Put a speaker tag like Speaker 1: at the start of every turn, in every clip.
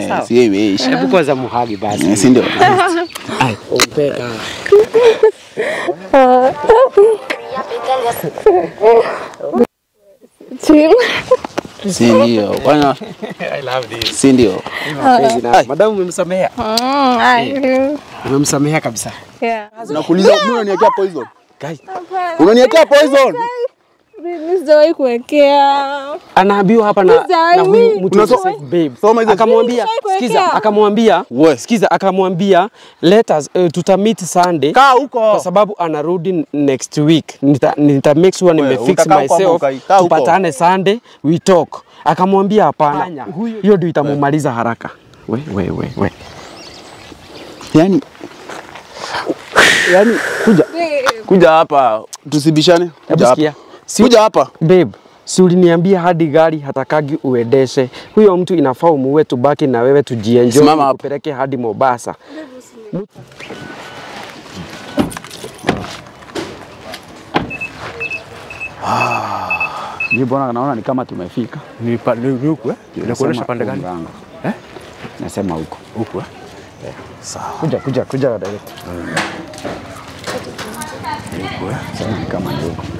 Speaker 1: sawa.
Speaker 2: si yeye ishi.
Speaker 1: Hebu kwanza muhagi basi.
Speaker 2: Eh, Si ndio?
Speaker 1: Ai, umpeka.
Speaker 3: Chill.
Speaker 2: Si ndio? Bwana,
Speaker 1: I love this.
Speaker 2: si ndio?
Speaker 1: Mapenzi na madamu umemsamehea.
Speaker 3: Mm, I
Speaker 1: Umemsamehea kabisa.
Speaker 3: yeah.
Speaker 2: Nakuuliza mbona unaniwekea poison?
Speaker 1: Guy,
Speaker 2: Unaniwekea poison?
Speaker 3: Mimi sijawahi kuwekea.
Speaker 1: anaambiwa hapa na, na huyu mtu
Speaker 2: Unaso-
Speaker 1: Joseph babe.
Speaker 2: Soma hizo-
Speaker 1: Akamwambia,
Speaker 3: Nishawahi
Speaker 1: sikiza,
Speaker 3: kuwekea.
Speaker 1: akamwambia,
Speaker 2: We.
Speaker 1: sikiza, akamwambia let us uh, tutamit Sunday
Speaker 2: Kaa huko.
Speaker 1: kwa sababu anarudi nita week. Nita, nita make sure nimefix
Speaker 2: utakaa huko ama
Speaker 1: myself
Speaker 2: ukai- kaa huko.
Speaker 1: tupatane Sunday we talk. Akamwambia hapana, hiyo ndio itamumaliza haraka. We, we, we, we.
Speaker 2: Yaani Yaani kuja kuja hapa tusibishane.
Speaker 1: Hebu
Speaker 2: Kuja
Speaker 1: sikia.
Speaker 2: hapa.
Speaker 1: Si-
Speaker 2: Kuja hapa.
Speaker 1: Babe, si uliniambia hadi gari hatakagi uendeshe. Huyo mtu inafaa umuue, tubaki na wewe tujienjoy,
Speaker 2: Simama hapo.
Speaker 1: kupeleke hadi Mombasa.
Speaker 2: Mimi bwana naona ni kama tumefika.
Speaker 4: Ni pa- ni- ni huku eh? Inakuonyesha
Speaker 2: Nasema
Speaker 4: pande gani?
Speaker 2: mlango.
Speaker 4: Eh?
Speaker 2: Nasema huko.
Speaker 4: Huku eh?
Speaker 1: Kuja, kuja, kuja direct.
Speaker 2: Sema ni kama ni huko.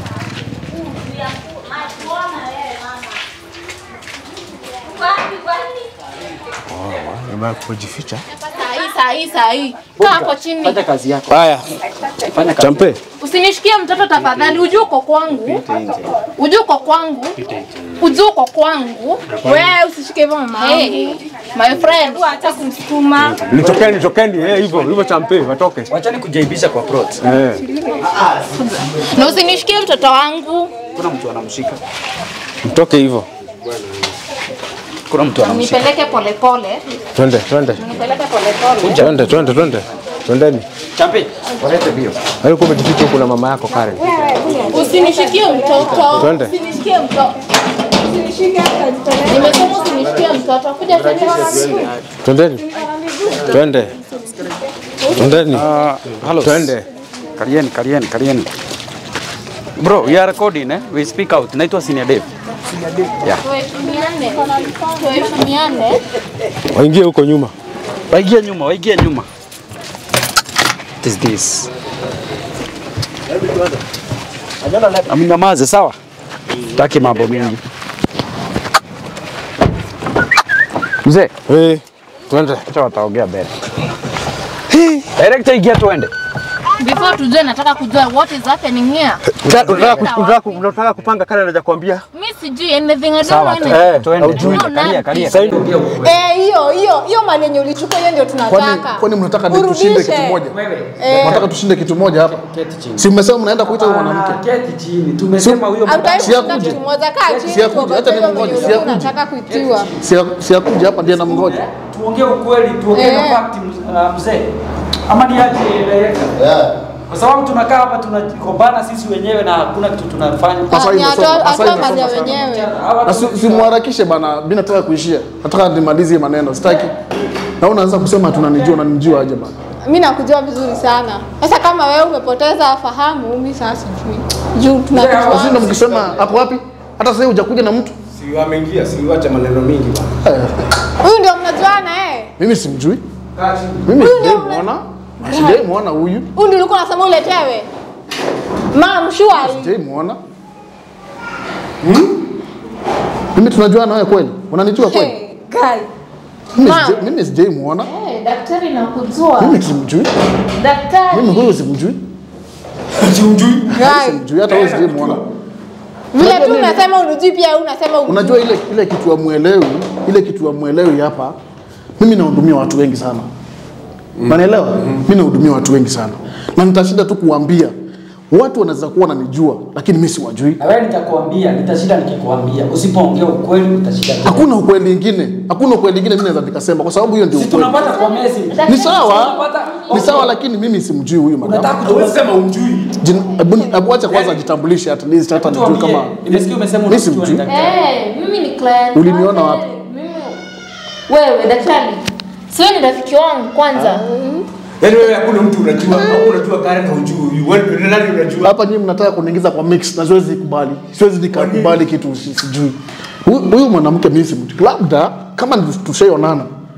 Speaker 4: Umeenda kujificha.
Speaker 5: Sahi, sahi, sahi. Kaa hapo chini.
Speaker 1: Fanya kazi yako.
Speaker 2: Haya.
Speaker 1: Fanya kazi.
Speaker 4: Champe.
Speaker 5: Usinishikie mtoto tafadhali. Ujue uko kwangu. Ujue uko kwangu. Ujue uko kwangu.
Speaker 3: Wewe usishike hivyo mama.
Speaker 5: Hey, my friend.
Speaker 3: Acha kumsukuma.
Speaker 4: Nitokeni, tokeni eh, hivyo hivyo champe, watoke.
Speaker 1: Wachani kujaibisha kwa plot.
Speaker 4: Eh.
Speaker 5: Na usinishikie mtoto wangu.
Speaker 2: Kuna mtu anamshika.
Speaker 4: Mtoke hivyo.
Speaker 2: Kuna mtu anamshika.
Speaker 5: Nipeleke polepole.
Speaker 4: Twende, twende.
Speaker 5: Nipeleke polepole.
Speaker 4: Twende, twende, twende. Twendeni.
Speaker 1: Champe, walete bio.
Speaker 4: Alikuwa umejificha huku na mama yako Karen.
Speaker 5: Usinishikie mtoto.
Speaker 4: Twende.
Speaker 5: Usinishikie mtoto. Nimesema usinishikie mtoto. Kuja twende.
Speaker 4: Twendeni. Twende. Twendeni.
Speaker 2: Hello.
Speaker 4: Twende.
Speaker 2: Karieni, karieni, karieni. Bro, we are recording eh? We speak out. Naitwa Senior Dave.
Speaker 5: Tuheshimiane. Tuheshimiane.
Speaker 4: Waingie huko nyuma.
Speaker 2: Waigie nyuma, waigie nyuma. What is this? Amnyamaze sawa? Taki mambo mingi. Mzee,
Speaker 4: Eh. Twende.
Speaker 2: acha wataongea mbele. Director ingia tuende.
Speaker 5: Before tujue nataka kujua what is happening here.
Speaker 4: Unataka unataka unataka kupanga Karen anakuambia.
Speaker 5: Mimi sijui anything. I don't
Speaker 2: Sawa,
Speaker 5: know
Speaker 2: tu-
Speaker 5: anything.
Speaker 4: Eh,
Speaker 2: tuende.
Speaker 4: haujui.
Speaker 5: No,
Speaker 2: Kalia,
Speaker 5: none.
Speaker 2: kalia.
Speaker 4: Sasa
Speaker 3: Eh, hiyo hiyo hiyo mali yenye ulichukua hiyo ndio
Speaker 6: Kwani,
Speaker 3: tunataka.
Speaker 6: kwani mnataka ni tushinde
Speaker 3: Urudishe.
Speaker 6: kitu moja? Mnataka tushinde kitu moja hapa? Si mmesema mnaenda kuita huyo mwanamke?
Speaker 1: Keti chini. Tumesema huyo
Speaker 3: Hamtaki
Speaker 6: Si
Speaker 3: kushinda
Speaker 6: akuje.
Speaker 3: kitu moja. Kaa chini.
Speaker 6: Si akuje,
Speaker 3: tuongoze
Speaker 6: hata
Speaker 3: hiyo
Speaker 6: nimngoje,
Speaker 3: mwenye
Speaker 6: si
Speaker 3: ulikuwa
Speaker 6: akuje.
Speaker 3: unataka kuitiwa.
Speaker 6: Si si akuja hapa ndiye namngoja.
Speaker 1: tuongee ukweli, tuongee
Speaker 3: Eh.
Speaker 1: na fact uh, mzee. Ama ni aje director? Kwa sababu tunakaa hapa tunakombana sisi wenyewe na hakuna kitu tunafanya.
Speaker 6: Sasa
Speaker 3: Ah, ni
Speaker 6: hivi
Speaker 3: atoa
Speaker 6: sasa- sasa
Speaker 3: atoa
Speaker 6: hivi
Speaker 3: mali ya
Speaker 6: sasa-
Speaker 3: wenyewe.
Speaker 1: Hawa
Speaker 6: Na si- simharakishe bana, mimi nataka kuishia. Nataka nimalize hii maneno, sitaki. Na unaanza kusema tunanijua, unanijua aje bana?
Speaker 3: Mimi nakujua vizuri sana. Sasa kama wewe umepoteza fahamu, mimi sasa sijui. Juu
Speaker 6: Sasa ndio
Speaker 3: tunakujua.
Speaker 6: mkisema ako wapi? Hata sasa hivi hujakuja na mtu.
Speaker 4: Si wameingia, si wacha maneno mingi bwana.
Speaker 6: Eh,
Speaker 3: Huyu ndio mnajuana eh.
Speaker 6: Mimi simjui. Mimi
Speaker 3: Huyu
Speaker 6: sijai
Speaker 3: ndio
Speaker 6: muona. Sijai muona huyu.
Speaker 3: Huyu ndio ulikuwa unasema uletewe. Mam, sure.
Speaker 6: Sijai muona. Mimi tunajuana wewe kweli? Unanijua kweli?
Speaker 3: Hey, guy.
Speaker 6: Mimi
Speaker 3: Ma'am.
Speaker 6: sijai- Mimi sijai muona.
Speaker 5: Eh, daktari nakujua.
Speaker 6: Mimi simjui.
Speaker 5: Daktari.
Speaker 6: Mimi huyu simjui.
Speaker 3: Guy.
Speaker 6: Simjui hata wewe sijai muona.
Speaker 3: Vile
Speaker 6: Unajua
Speaker 3: tu
Speaker 6: nini?
Speaker 3: unasema unujui pia wewe unasema unujui.
Speaker 6: Unajua ile ile kitu amuelewi, ile kitu amuelewi hapa. Mimi nahudumia watu wengi sana. Unaelewa? Mimi nahudumia watu wengi sana. Na nitashinda tu kuambia watu wanaweza kuwa wananijua lakini mimi siwajui.
Speaker 1: Na wewe nitakwambia, nitashinda nikikwambia. Usipoongea ukweli utashinda.
Speaker 6: Hakuna ukweli ingine. Hakuna ukweli ingine mimi naweza nikasema kwa sababu hiyo ndio
Speaker 1: Si
Speaker 6: ukweli.
Speaker 1: tunapata kwa message.
Speaker 6: Ni sawa.
Speaker 1: Tunapata-
Speaker 6: Ni sawa lakini mimi simjui huyu
Speaker 1: Unataka
Speaker 6: madam.
Speaker 1: kujua
Speaker 4: Sema umjui.
Speaker 6: Jin- Hebu hebu acha kwanza ajitambulishe at least hata nijue
Speaker 1: tuambie.
Speaker 6: kama
Speaker 1: Nimesikia umesema
Speaker 6: Mimi
Speaker 1: unamjua ni
Speaker 6: simjui.
Speaker 1: daktari.
Speaker 5: Eh, mimi ni client.
Speaker 6: Uliniona
Speaker 5: wake.
Speaker 6: wapi?
Speaker 5: Mimi wewe daktari. Sio ni rafiki wangu kwanza.
Speaker 4: Yaani wewe hakuna mtu unajua, au unajua Karen na hujui huyu. Wewe ni nani unajua?
Speaker 6: hapa nyinyi mnataka kuniingiza kwa mix na siwezi kubali. Siwezi nikakubali kitu si- sijui. Huyu huyu mwanamke mimi simjui. Labda kama ni tushaionana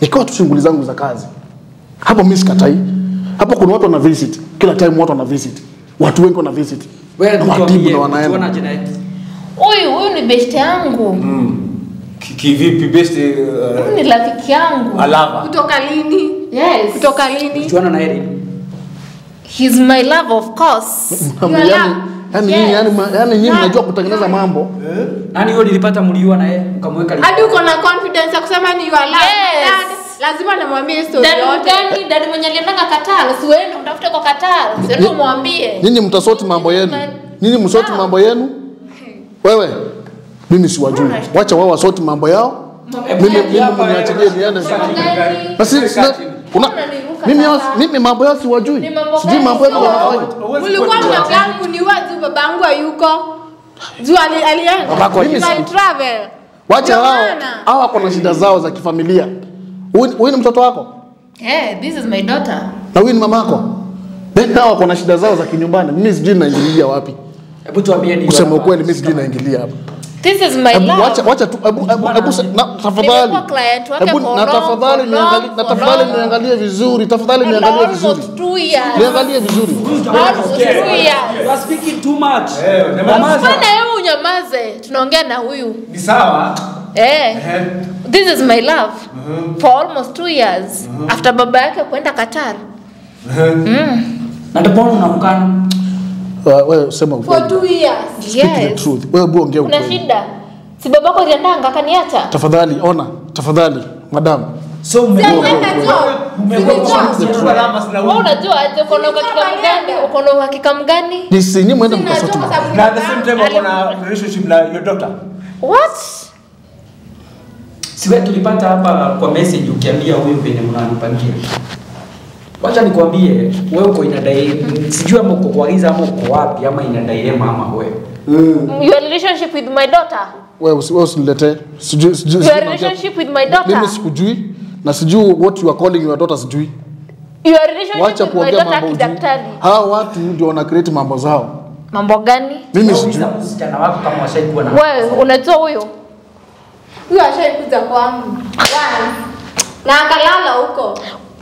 Speaker 6: ikawa tu shughuli zangu za kazi. Hapo mimi sikatai. Hapo kuna watu wana visit. Kila time watu wana visit. Watu wengi wana visit.
Speaker 2: Wewe
Speaker 6: Na watibu
Speaker 2: tuambie,
Speaker 6: na wanaenda.
Speaker 2: tuonaje naye?
Speaker 5: Huyu huyu ni best yangu.
Speaker 4: Ki- Kivipi best
Speaker 5: Huyu
Speaker 4: uh,
Speaker 5: ni rafiki yangu.
Speaker 4: alava?
Speaker 3: Kutoka lini?
Speaker 5: Yes.
Speaker 3: Kutoka lini?
Speaker 2: Tuona na Erin.
Speaker 5: He's my love of course.
Speaker 6: Mambo
Speaker 3: Yala.
Speaker 6: yani yani
Speaker 5: Yes.
Speaker 6: nyinyi yani ma- yani nyinyi mnajua kutengeneza mambo.
Speaker 2: Nani yule nilipata mliua na yeye mkamweka li-
Speaker 3: Hadi uko na confidence ya kusema ni your love.
Speaker 5: Yes.
Speaker 3: Dad, lazima namwambie story
Speaker 5: Dadi
Speaker 3: yote.
Speaker 5: gani? Dadi mwenye aliendanga Qatar. Si wewe mtafute kwa Qatar. Si wewe umwambie.
Speaker 6: Nyinyi mtasoti mambo yenu. Nyinyi msoti mambo yenu. Wewe mimi siwajui. Wacha wao wasoti mambo yao. Mimi mimi mniachilie niende sasa.
Speaker 5: Gani?
Speaker 6: Na si sina- una
Speaker 5: Unaniruka
Speaker 6: mimi yao-
Speaker 5: sasa.
Speaker 6: mimi mambo yao siwajui.
Speaker 5: Ni mambo
Speaker 6: Sijui
Speaker 5: gani
Speaker 6: mambo yenu
Speaker 5: sio?
Speaker 6: wanafanya.
Speaker 3: Ulikuwa mnaongea kuniua juu babangu hayuko. Juu ali- alienda.
Speaker 2: Babako
Speaker 6: Mimi
Speaker 3: Juu
Speaker 6: si-
Speaker 3: alitravel.
Speaker 6: Wacha
Speaker 3: Ndio
Speaker 6: hao
Speaker 3: maana.
Speaker 6: hao wako na shida zao za kifamilia. Huyu huyu ni mtoto wako
Speaker 5: Eh, this is my daughter.
Speaker 6: na huyu ni mamako. Then hao wako na shida zao za kinyumbani. Mimi sijui naingilia wapi.
Speaker 2: Hebu tuambie ni
Speaker 6: Kusema ukweli mimi sijui naingilia hapa.
Speaker 5: This is my
Speaker 6: Hebu
Speaker 5: love.
Speaker 6: wacha wacha tu hebu hebu hebu se- na tafadhali.
Speaker 5: Nimekuwa client wake
Speaker 6: Hebu
Speaker 5: for
Speaker 6: na
Speaker 5: long,
Speaker 6: tafadhali
Speaker 5: for
Speaker 6: niangalie
Speaker 5: long,
Speaker 6: na
Speaker 5: for
Speaker 6: tafadhali
Speaker 5: long.
Speaker 6: niangalie vizuri. Tafadhali
Speaker 5: And
Speaker 6: niangalie
Speaker 5: almost
Speaker 6: vizuri.
Speaker 5: two years.
Speaker 6: Niangalie vizuri.
Speaker 5: Almost two years.
Speaker 2: You are speaking too much.
Speaker 4: Eh, nyamaza.
Speaker 5: Mbona wewe unyamaze? Tunaongea na huyu.
Speaker 4: Ni sawa.
Speaker 5: Eh. This is my love. For almost two years. After baba yake kwenda Qatar.
Speaker 2: Na ndio mbona unamkana?
Speaker 6: Uh, Wewe sema
Speaker 3: For
Speaker 6: ukweli.
Speaker 3: two years.
Speaker 6: Speak the
Speaker 5: Yes.
Speaker 6: truth. Wewe bu ongea
Speaker 5: Kuna
Speaker 6: ukweli.
Speaker 5: shida. Si babako aliendanga akaniacha.
Speaker 6: Tafadhali ona, tafadhali madam.
Speaker 2: So
Speaker 3: Si
Speaker 2: umekuwa
Speaker 3: alienda job. Si ni job.
Speaker 4: Alama sina
Speaker 5: Wewe unajua aje uko na uhakika mgani? Uko na uhakika mgani?
Speaker 6: Ni sinyi mwende
Speaker 3: Sina
Speaker 6: mkasoti
Speaker 3: job
Speaker 6: mambo.
Speaker 3: sababu
Speaker 4: na at the same time
Speaker 3: Ali-
Speaker 4: wako na relationship na your daughter.
Speaker 5: What?
Speaker 2: Si wewe tulipata hapa kwa message ukiambia huyu penye mnanipangia. Wacha nikwambie wewe uko inadai sijui ama uko kwa giza ama uko wapi ama inadai ama wewe.
Speaker 5: Your relationship with my daughter?
Speaker 6: Wewe usi- wewe usiniletee. Sijui sijui.
Speaker 5: Your
Speaker 6: sijui
Speaker 5: relationship with my
Speaker 6: naongea-
Speaker 5: daughter?
Speaker 6: Mimi sikujui na sijui what you are calling your daughter sijui.
Speaker 5: Your relationship
Speaker 6: Wacha
Speaker 5: with my
Speaker 6: kuongea
Speaker 5: daughter
Speaker 6: mambo ujui.
Speaker 5: kidaktari?
Speaker 6: Hao watu ndio wana create mambo zao.
Speaker 5: Mambo gani?
Speaker 6: Mimi sijui.
Speaker 2: Uliza msichana wako kama washaikuwa na
Speaker 5: Wewe unajua huyo?
Speaker 3: Huyo ashaikuja kwangu. Once. Na akalala huko.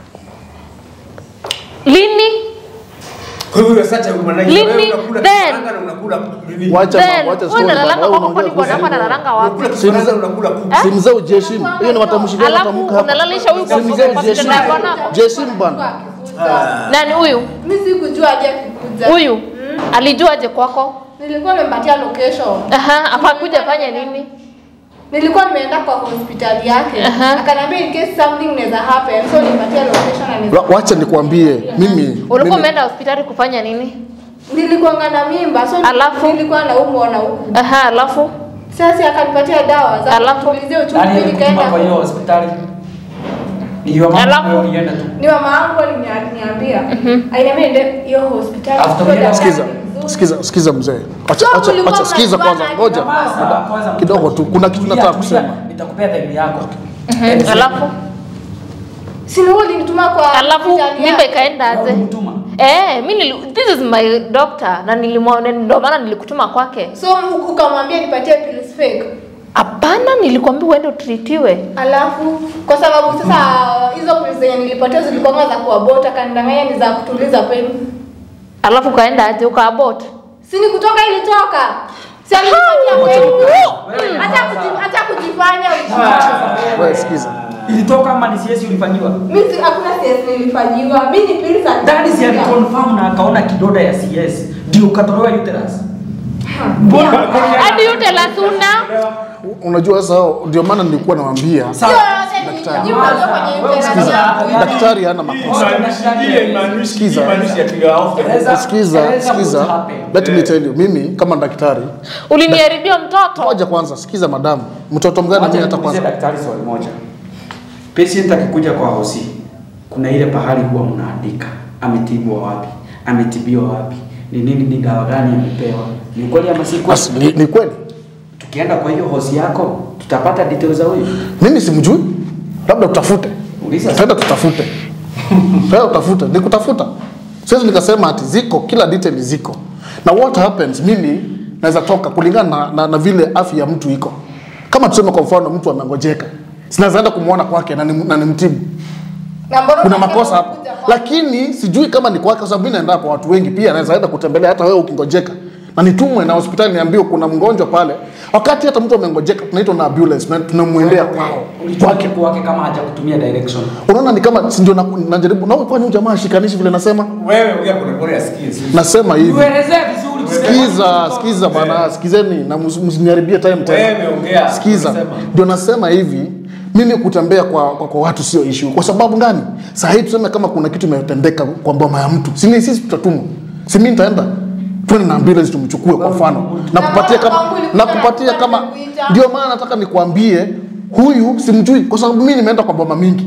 Speaker 5: Lini?
Speaker 4: Kwa hivyo you're such a woman.
Speaker 5: Lini?
Speaker 4: Wewe unakula
Speaker 5: Then.
Speaker 4: karanga na unakula nini?
Speaker 6: Wacha
Speaker 5: Then,
Speaker 6: mambo, wacha
Speaker 5: wewe
Speaker 6: story.
Speaker 5: unalalanga
Speaker 6: bana. Wewe
Speaker 5: kwako
Speaker 6: unaongea
Speaker 5: kwani bwana wako
Speaker 6: kuhusu-
Speaker 5: analalanga wapi?
Speaker 4: Unakula karanga na unakula kuku.
Speaker 6: Simu zao ujiheshimu. Hiyo ni matamshi gani
Speaker 5: Alafu
Speaker 6: unatamka hapa?
Speaker 5: unalalisha huyu kwa
Speaker 6: Simu
Speaker 5: kwa
Speaker 6: zao
Speaker 5: kwa
Speaker 6: ujiheshimu.
Speaker 5: kitanda yako nako.
Speaker 6: Jiheshimu bana.
Speaker 5: Nani huyu?
Speaker 3: Mimi sikujua aje akikuja.
Speaker 5: Huyu alijuaje kwako?
Speaker 3: Nilikuwa nimempatia location.
Speaker 5: Aha, akakuja fanya nini?
Speaker 3: Nilikuwa nimeenda kwa hospitali yake.
Speaker 5: Aha.
Speaker 3: Akaniambia in case something inaweza happen. So nipatia location na
Speaker 6: Wa- Wacha nikwambie mimi.
Speaker 5: Ulikuwa
Speaker 6: mimi-
Speaker 5: umeenda hospitali kufanya nini?
Speaker 3: nilikuwa na mimba. So
Speaker 5: Alafu?
Speaker 3: nilikuwa naumwa na huku.
Speaker 5: Aha, alafu
Speaker 3: Sasa akanipatia dawa za
Speaker 5: Alafu?
Speaker 3: kutuliza uchungu
Speaker 2: Nani alikutuma
Speaker 3: nikaenda.
Speaker 2: kwa hiyo hospitali? Ni your
Speaker 5: Alafu?
Speaker 2: mama wewe ulienda tu.
Speaker 3: Ni mama yangu aliniambia. Aliniambia ende hiyo hospitali.
Speaker 2: After
Speaker 3: So
Speaker 2: ulienda-
Speaker 3: daktari
Speaker 6: Sikiza,
Speaker 3: ni mzuri.
Speaker 6: sikiza, sikiza mzee. Acha,
Speaker 3: So
Speaker 6: acha,
Speaker 3: kulikuwa
Speaker 6: acha, sikiza
Speaker 3: mnajua
Speaker 6: kwanza,
Speaker 3: nani
Speaker 6: ngoja.
Speaker 2: Kwanza kwanza
Speaker 6: Kidogo tu, kuna kitu nataka kusema.
Speaker 2: Nitakupea time yako.
Speaker 5: alafu
Speaker 3: Si ni wewe ulinituma kwa
Speaker 5: alafu
Speaker 3: hospitali
Speaker 5: mimba
Speaker 3: yake?
Speaker 5: ikaenda aje?
Speaker 2: Ulimtuma.
Speaker 5: Eh, mimi nili, this is my doctor na nilimwona ndio maana nilikutuma kwake.
Speaker 3: So ukamwambia nipatie pills fake.
Speaker 5: Hapana, nilikwambia uende utritiwe.
Speaker 3: Alafu kwa sababu sasa hizo pills zenye nilipatia zilikuwa za kuabort, akanidanganya ni za kutuliza pain.
Speaker 5: Alafu kaenda aje ukaabort.
Speaker 3: Si ni kutoka ilitoka. Si alinipatia pain. Hata kuji- hata kujifanya ujifanye.
Speaker 6: Wewe sikiza.
Speaker 2: Ilitoka ama ni CS ulifanyiwa?
Speaker 3: Mimi si- hakuna CS nilifanyiwa. Mimi ni pills za
Speaker 2: Daddy si aliconfirm na akaona kidoda ya CS. Ndio ukatolewa uterus.
Speaker 5: Hadi yote la suna.
Speaker 6: Unajua sasa ndio maana nilikuwa nawaambia
Speaker 3: Sio yote ni
Speaker 6: Daktari.
Speaker 3: jibu ndio kwenye internet
Speaker 2: Sikiza.
Speaker 3: yangu.
Speaker 6: daktari hana makosa. Sikiza.
Speaker 2: Eleza-
Speaker 6: Sikiza,
Speaker 2: eleza
Speaker 6: sikiza.
Speaker 2: what happened.
Speaker 6: Let me tell you, mimi kama daktari,
Speaker 5: Uliniharibia mtoto.
Speaker 6: ngoja kwanza, sikiza madamu. Mtoto mgani mimi hata
Speaker 2: nikuulize
Speaker 6: kwanza.
Speaker 2: daktari swali moja. Patient akikuja kwa hosi, kuna ile pahali huwa mnaandika ametibwa wapi, ametibiwa wapi, ni nini, ni dawa gani amepewa, ni kweli ama si kweli?
Speaker 6: As- Ni, ni kweli.
Speaker 2: Tukienda kwa hiyo hosi yako tutapata details za huyu.
Speaker 6: Mimi simjui. Labda tutafute.
Speaker 2: Uliza.
Speaker 6: Tenda tutafute. Tenda tutafute. Nikutafuta. Siwezi nikasema ati ziko kila detail ziko. Na what happens mimi naweza toka kulingana na, na, na vile afya ya mtu iko. Kama tuseme kwa mfano mtu amengojeka. sinazaenda kumwona kwake na nim- na nimtibu
Speaker 3: Na mbona
Speaker 6: kuna
Speaker 3: unataka
Speaker 6: makosa hapo
Speaker 3: kukuja kwa-
Speaker 6: lakini sijui kama ni kwake kwa sababu mimi naenda kwa watu wengi pia naweza enda kutembelea hata wewe ukingojeka na nitumwe na hospitali niambiwe kuna mgonjwa pale wakati hata mtu amengojeka tunaitwa na ambulance na tunamwendea kwao
Speaker 2: Ulijua
Speaker 6: kwake
Speaker 2: kitu wake kama haja kutumia direction.
Speaker 6: unaona ni kama si ndio na- najaribu na kwani huyu jamaa shikanishi vile nasema
Speaker 4: Wewe ongea polepole asikie. si-
Speaker 6: nasema hivi
Speaker 2: Tuelezee vizuri. tuseme-
Speaker 6: sikiza sikiza bana sikizeni na mus- msiniharibie time tena
Speaker 4: Wewe ongea.
Speaker 6: sikiza
Speaker 4: Unasema.
Speaker 6: ndio nasema hivi mimi kutembea kwa, kwa, kwa watu sio issue kwa sababu gani saa hii tuseme kama kuna kitu imetendeka kwa mboma ya mtu si ni sisi tutatumwa si mimi nitaenda twende na ambulance tumchukue kwa mfano na kupatia kama na kupatia kama ndio maana nataka nikwambie huyu simjui kwa sababu mimi nimeenda kwa mboma mingi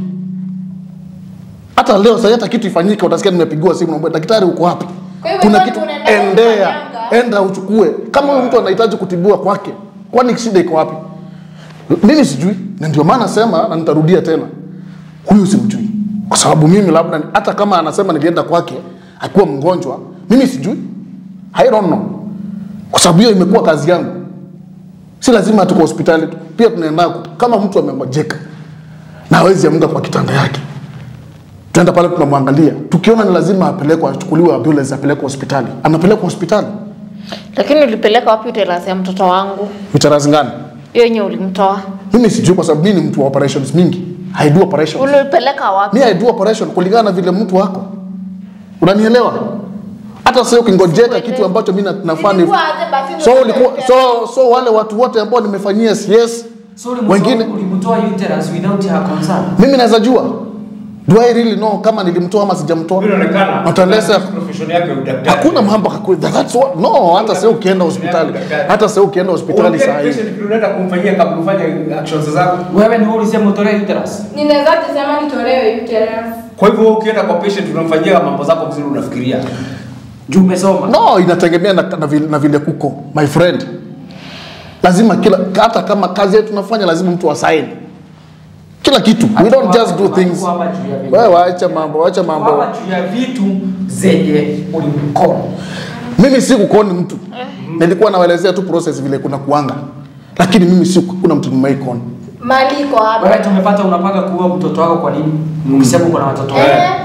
Speaker 6: hata leo sasa hata kitu ifanyike utasikia nimepigiwa simu naomba daktari uko wapi
Speaker 3: Kwa hivyo
Speaker 6: kuna
Speaker 3: wewe
Speaker 6: kitu
Speaker 3: unaenda
Speaker 6: endea
Speaker 3: kufanyanga.
Speaker 6: enda uchukue kama huyu mtu anahitaji kutibiwa kwake kwani shida iko wapi mimi sijui na ndio maana nasema na nitarudia tena huyu simjui kwa sababu mimi labda hata kama anasema nilienda kwake akiwa mgonjwa mimi sijui I don't know kwa sababu hiyo imekuwa kazi yangu si lazima tuko hospitali tu pia tunaenda kama mtu amengojeka na hawezi amka kwa kitanda yake tuenda pale tunamwangalia tukiona ni lazima apelekwe achukuliwe ambulance apelekwe hospitali anapelekwa hospitali
Speaker 5: Lakini ulipeleka wapi uterasi ya mtoto wangu?
Speaker 6: vitarazi gani
Speaker 5: Hiyo yenye ulimtoa.
Speaker 6: mimi sijui kwa sababu mimi ni mtu wa operations mingi I do operations
Speaker 5: Ulipeleka wapi?
Speaker 6: mi I do operation kulingana na vile mtu wako unanielewa hata sasa ukingojeka kitu ambacho mimi na- nafaa ni
Speaker 3: Ilikuwa aje basi
Speaker 6: so
Speaker 3: ndio
Speaker 6: ulikuwa
Speaker 3: unakuja.
Speaker 6: so so wale watu wote ambao nimefanyia CS
Speaker 2: So ulimtoa-
Speaker 6: wengine
Speaker 2: ulimtoa uterus without her consent.
Speaker 6: mimi naweza jua do I really know kama nilimtoa ama sijamtoa
Speaker 4: Vile inaonekana.
Speaker 6: Not unless I-
Speaker 4: profession yake ya udaktari.
Speaker 6: hakuna mambo haku- that's what, no hata sasa ukienda hospitali hata sasa ukienda hospitali
Speaker 4: Ongea
Speaker 6: saa hii
Speaker 4: patient vile unaenda kumfanyia kabla ufanye actions zako.
Speaker 2: Wewe ni wewe ulisema utolee uterus.
Speaker 3: Ninaweza kusema nitolewe uterus.
Speaker 4: Kwa hivyo wewe ukienda kwa patient unamfanyia mambo zako vizuri unafikiria.
Speaker 2: Juu umesoma.
Speaker 6: no inategemea na, na, vile, na vile kuko my friend lazima kila hata kama kazi yetu tunafanya lazima mtu asaini kila kitu we don't just do things
Speaker 2: Hapa juu ya vitu.
Speaker 6: wewe waacha mambo waacha mambo
Speaker 2: Hapa juu ya vitu zenye ulimkona.
Speaker 6: mimi si kukoni mtu nilikuwa nawaelezea tu process vile kuna kuanga lakini mimi si kuna mtu nimeikona
Speaker 3: Mali iko hapa.
Speaker 2: Wewe tumepata unapanga kuua mtoto wako kwa nini? Ukisema uko na watoto wangapi?
Speaker 3: Eh.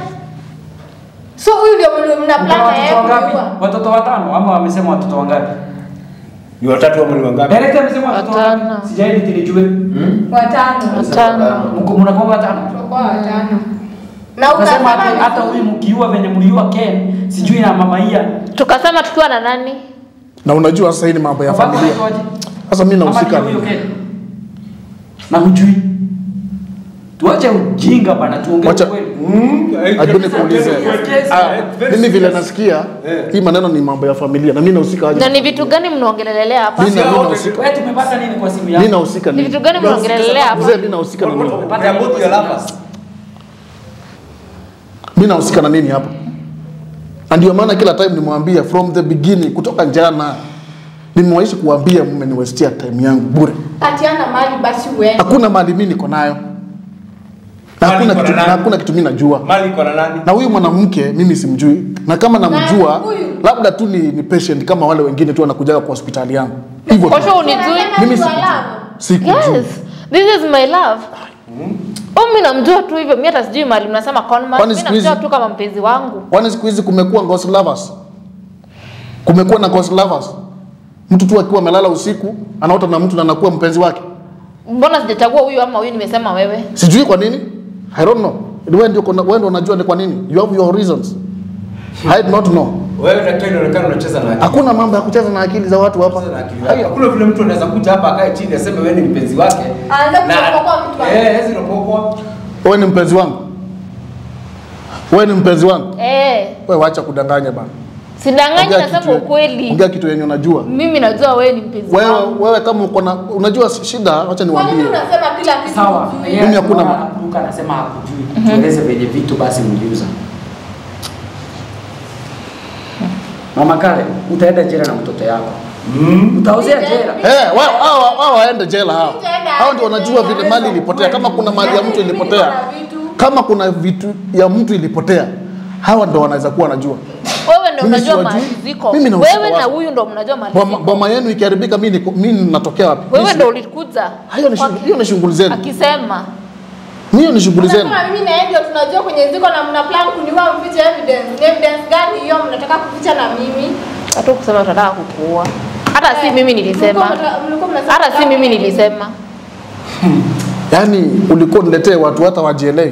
Speaker 3: So huyu ndio mwenye
Speaker 2: Uko na
Speaker 3: mnapanga yeye
Speaker 2: watoto wangapi?
Speaker 3: kujua.
Speaker 2: Watoto watano ama wamesema watoto wangapi?
Speaker 4: Ni watatu ama ni wangapi?
Speaker 2: Director amesema watoto
Speaker 5: Watano.
Speaker 2: wangapi? Sijaidi nijue.
Speaker 3: Watano.
Speaker 5: Watano.
Speaker 2: Mko mnakuwa watano.
Speaker 3: Tutakuwa watano. Na
Speaker 2: Unasema
Speaker 3: ukasema
Speaker 2: hata hata huyu mkiua venye mliua Ken, sijui na mama Ia.
Speaker 5: Tukasema tukiwa na nani?
Speaker 6: na unajua sasa hii ni mambo ya
Speaker 2: Babako
Speaker 6: familia
Speaker 2: anaitwaje?
Speaker 6: sasa mimi
Speaker 2: Ama
Speaker 6: nahusika
Speaker 2: ni huyo Ken? Na hujui. Tuache ujinga bana tuongee
Speaker 6: Wacha-
Speaker 2: ukweli.
Speaker 6: Hebu nikuulize.
Speaker 2: Yes,
Speaker 6: Ah, mimi vile nasikia hii maneno ni mambo ya familia na mimi nahusika aje
Speaker 5: Na ni vitu gani mnaongelelea hapa?
Speaker 6: Mimi na- mimi nahusika
Speaker 2: Wewe tumepata nini kwa simu
Speaker 6: mimi
Speaker 2: yako?
Speaker 6: nahusika
Speaker 5: Ni
Speaker 6: nini
Speaker 5: vitu gani mnaongelelea hapa?
Speaker 6: mzee mimi nahusika na nini
Speaker 4: They are both your lovers.
Speaker 6: mimi nahusika na nini hapa na ndio maana kila time nimwambia from the beginning kutoka jana nimewaishi kuambia mmeniwestia time yangu bure
Speaker 3: Atiana mali basi uende.
Speaker 6: hakuna mali mimi niko nayo na
Speaker 4: Mali
Speaker 6: hakuna
Speaker 4: iko na
Speaker 6: kitu, na
Speaker 4: nani?
Speaker 6: hakuna kitu mimi najua
Speaker 4: Mali iko na nani?
Speaker 6: na huyu mwanamke mimi simjui na kama namjua
Speaker 3: Na huyu?
Speaker 6: labda tu ni, ni patient kama wale wengine tu wanakujaga kwa hospitali yangu hivyo tu.
Speaker 5: Kosho unijui?
Speaker 3: Unasema
Speaker 6: Mimi
Speaker 3: ni
Speaker 6: sikujui.
Speaker 3: walamu.
Speaker 6: sikujui
Speaker 5: Yes. This is my love. Oh, mimi namjua tu hivyo. Mimi hata sijui mali mnasema conman.
Speaker 6: Kwani
Speaker 5: Mimi
Speaker 6: siku hizi-
Speaker 5: namjua tu kama mpenzi wangu.
Speaker 6: kwani siku hizi kumekuwa ghost lovers kumekuwa na ghost lovers mtu tu akiwa amelala usiku anaota na mtu na anakuwa mpenzi wake
Speaker 5: Mbona sijachagua huyu ama huyu nimesema wewe?
Speaker 6: sijui kwa nini i don't know wewe ndio kuna- wewe ndio unajua ni kwa nini you have your reasons i do not know
Speaker 4: Wewe daktari unaonekana unacheza na akili.
Speaker 6: hakuna mambo ya kucheza na akili za watu hapa
Speaker 4: Unacheza na akili yako. Hakuna vile mtu anaweza kuja hapa akae chini aseme wewe ni mpenzi wake.
Speaker 3: Aanze
Speaker 4: Na-
Speaker 3: kuropokwa mtu wake.
Speaker 4: Eh, hizi ropokwa.
Speaker 6: wewe ni mpenzi wangu wewe ni mpenzi wangu
Speaker 5: Eh,
Speaker 6: wewe wacha kudanganya bana
Speaker 5: sidanganyi
Speaker 6: Ongea
Speaker 5: nasema
Speaker 6: kitu-
Speaker 5: ukweli.
Speaker 6: ongea kitu yenye unajua
Speaker 5: Mimi najua wewe ni mpenzi
Speaker 6: wewe
Speaker 5: wangu.
Speaker 6: wewe kama uko na unajua shida wacha
Speaker 3: Kwa nini
Speaker 6: niwaambie
Speaker 3: unasema kila kitu?
Speaker 2: Sawa.
Speaker 3: hujui?
Speaker 2: Yeye
Speaker 6: Mimi hakuna
Speaker 2: anaona
Speaker 6: ma-
Speaker 2: anakuruka anasema hakujui. Tueleze venye vitu basi mliuza. Mama Kale, utaenda jela na mtoto yako. Utaozea jela.
Speaker 6: Eh, wao hao hao waende jela hao.
Speaker 3: Utaenda
Speaker 6: Hao ndio
Speaker 3: aje
Speaker 6: wanajua
Speaker 3: jela?
Speaker 6: vile mali ilipotea, kama kuna mali ya mtu
Speaker 3: Mimi
Speaker 6: ilipotea.
Speaker 3: niko na vitu.
Speaker 6: Kama kuna vitu ya mtu ilipotea, hawa ndio wanaweza kuwa wanajua.
Speaker 5: Wewe ndio
Speaker 6: Mimi
Speaker 5: unajua
Speaker 6: siwajui.
Speaker 5: mahali ziko.
Speaker 6: Mimi nahusika
Speaker 5: Wewe na
Speaker 6: wapi?
Speaker 5: huyu ndio mnajua mahali
Speaker 6: Boma,
Speaker 5: ziko.
Speaker 6: boma yenu ikiharibika mimi niko- mimi natokea wapi?
Speaker 5: Wewe
Speaker 6: Mimi
Speaker 5: ndio ulikuja.
Speaker 6: Hayo ni shughuli- hiyo ni shughuli zenu.
Speaker 5: Akisema
Speaker 6: Hiyo ni shughuli zenu.
Speaker 3: Unasema mimi na yeye ndio tunajua kwenye ziko na mna plan kuniua mfiche evidence. Ni evidence gani hiyo mnataka kuficha na mimi?
Speaker 5: hata kusema tunataka kukuua. Hata si
Speaker 3: Eh,
Speaker 5: mimi nilisema.
Speaker 3: mlikuwa mna- mlikuwa mnasema
Speaker 5: Hata si
Speaker 3: mnataka
Speaker 5: mimi
Speaker 3: kuniua.
Speaker 5: nilisema.
Speaker 6: Yaani ulikuwa niletee watu hata wajielewi.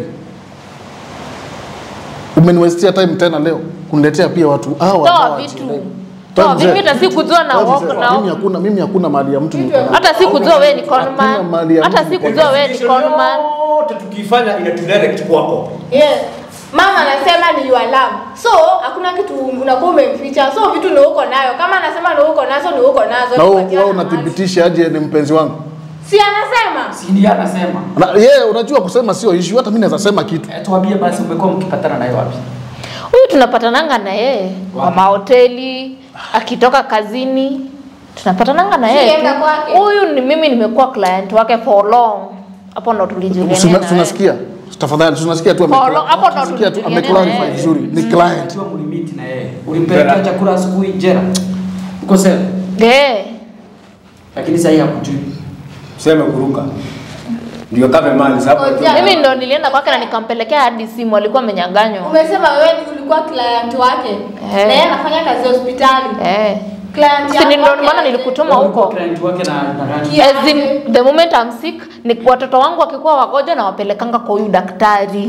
Speaker 6: Umeniwestia time tena leo kuniletea pia watu hawa ambao
Speaker 5: Toa vitu.
Speaker 6: hawajielewi.
Speaker 5: Toa
Speaker 6: Toa
Speaker 5: vitu.
Speaker 6: mzee.
Speaker 5: Mimi hata sikujua na
Speaker 6: Toa
Speaker 5: wako
Speaker 6: mzee.
Speaker 5: na
Speaker 6: Mimi hakuna mimi hakuna mali ya mtu niko nayo.
Speaker 5: hata sikujua wewe ni
Speaker 6: Hakuna
Speaker 5: conman.
Speaker 6: mali ya
Speaker 5: Hata
Speaker 6: mtu.
Speaker 5: sikujua wewe ni
Speaker 4: Investigation
Speaker 5: conman.
Speaker 4: yote tukifanya inatudirect kwako.
Speaker 3: Yes. Mama anasema ni your love. So hakuna kitu unakuwa umemficha. So vitu ni uko nayo. Kama anasema ni uko nazo ni uko nazo.
Speaker 6: Na wewe
Speaker 3: Tupatiane
Speaker 6: wewe
Speaker 3: mahali.
Speaker 6: unathibitisha aje ni mpenzi wangu?
Speaker 3: Si anasema?
Speaker 2: Si ndiye anasema.
Speaker 6: Na yeye unajua kusema sio issue, hata mimi naweza sema kitu.
Speaker 2: Eh, tuambie basi umekuwa mkipatana naye wapi?
Speaker 5: Huyu tunapatananga na yeye kwa mahoteli, akitoka kazini tunapatananga na yeye.
Speaker 3: Sienda
Speaker 5: tu.
Speaker 3: kwake.
Speaker 5: Huyu ni mimi nimekuwa client wake for long. Hapo ndo tulijuliana.
Speaker 6: Tuna-
Speaker 5: na yeye.
Speaker 6: Tunasikia. Tafadhali tunasikia tu ame-
Speaker 5: Follow, hapo ndo
Speaker 6: tunasikia tu
Speaker 5: tulijuliana
Speaker 6: ame clarify
Speaker 5: na yeye.
Speaker 6: vizuri. Ni client.
Speaker 2: Akiwa mlimiti na yeye. Ulimpelekea chakula asubuhi jera. Uko sawa?
Speaker 5: Eh.
Speaker 2: Lakini sasa hakujui.
Speaker 4: Sema kuruka. Ndio kama mali sababu.
Speaker 3: Ngoja.
Speaker 5: Mimi ndo nilienda kwake na nikampelekea hadi simu alikuwa amenyang'anywa.
Speaker 3: Umesema wewe ni- ulikuwa client wake.
Speaker 5: Eh.
Speaker 3: Na yeye anafanya kazi hospitali.
Speaker 5: Eh.
Speaker 3: Client
Speaker 5: Si
Speaker 3: yako
Speaker 5: ndio
Speaker 3: wake
Speaker 5: maana
Speaker 3: aje?
Speaker 5: nilikutuma
Speaker 2: Ulikuwa
Speaker 5: huko.
Speaker 2: client wake na na gani?
Speaker 3: Kia-
Speaker 5: As in, the moment I'm sick, ni watoto wangu wakikuwa wagonjwa na wapelekanga kwa huyu daktari.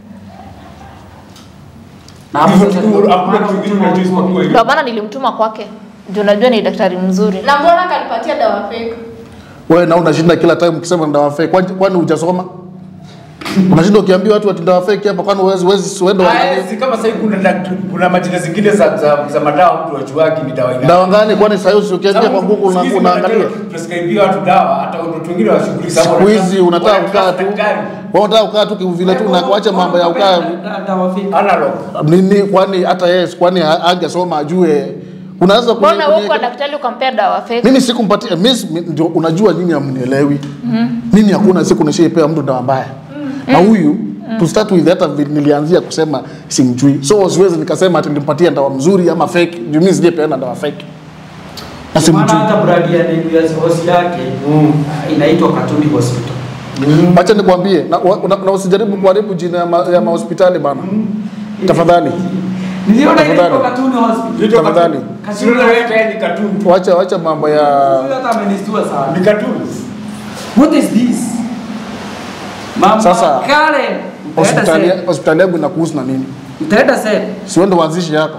Speaker 2: Na hapo
Speaker 4: Hivyo
Speaker 2: sasa
Speaker 4: tu,
Speaker 2: ndio
Speaker 4: hakuna
Speaker 2: maana
Speaker 4: kitu kingine
Speaker 2: ulituma
Speaker 4: unajua
Speaker 2: huko.
Speaker 4: isipokuwa hivyo.
Speaker 5: Ndio maana nilimtuma kwake. Ndio najua ni daktari mzuri.
Speaker 3: Na mbona kanipatia dawa fake?
Speaker 6: Wewe na unashinda kila time ukisema ndawa fake. Kwani kwani hujasoma? Unashinda ukiambia watu ati ndawa fake hapa kwani huwezi huwezi uende
Speaker 4: Ah,
Speaker 6: uangalie.
Speaker 4: si kama sasa hivi kuna daktari- kuna majina zingine za za, za madawa mtu achuaki ni dawa ina.
Speaker 6: Dawa gani kwani sasa hivi ukiingia kwa Google una- unaangalia?
Speaker 4: Prescribe watu dawa hata watu wengine washughuli
Speaker 6: Siku hizi unataka kukaa tu. Wewe unataka kukaa tu vile tu na kuacha mambo ya ukaa
Speaker 2: Da- dawa fake.
Speaker 4: analog.
Speaker 6: nini kwani hata yeye kwani ha- angesoma ajue unaweza kuni-
Speaker 5: Mbona wewe
Speaker 6: kuni-
Speaker 5: kwa daktari ukampea dawa fake?
Speaker 6: mimi sikumpatia mimi si- ndio unajua nyinyi hamnielewi mimi hakuna siku nishaipea mtu dawa mbaya na huyu to start with hata vi- nilianzia kusema simjui so siwezi nikasema ati nilimpatia dawa mzuri ama fake juu mimi sijapeana dawa fake na
Speaker 2: Ndio maana
Speaker 6: simjui
Speaker 2: hata brand ya name ya hosi yake inaitwa Katuni Hospital.
Speaker 6: acha nikwambie na, wa- na, na usijaribu kuharibu jina ya, ma, ya mahospitali bana tafadhali
Speaker 2: Niliona ile
Speaker 6: Tafadhali.
Speaker 2: kwa Katuni Hospital.
Speaker 4: Vitu
Speaker 6: Tafadhali.
Speaker 4: katuni. Sio na wewe tayari ni katuni.
Speaker 6: wacha wacha mambo ya
Speaker 2: Huyo hata amenistua sana.
Speaker 4: Ni katuni.
Speaker 2: What is this? Mama
Speaker 6: Sasa,
Speaker 2: Karen, utaenda
Speaker 6: hospitali
Speaker 2: sel.
Speaker 6: hospitali yangu inakuhusu na nini
Speaker 2: Utaenda sel.
Speaker 6: siwende uanzishi yako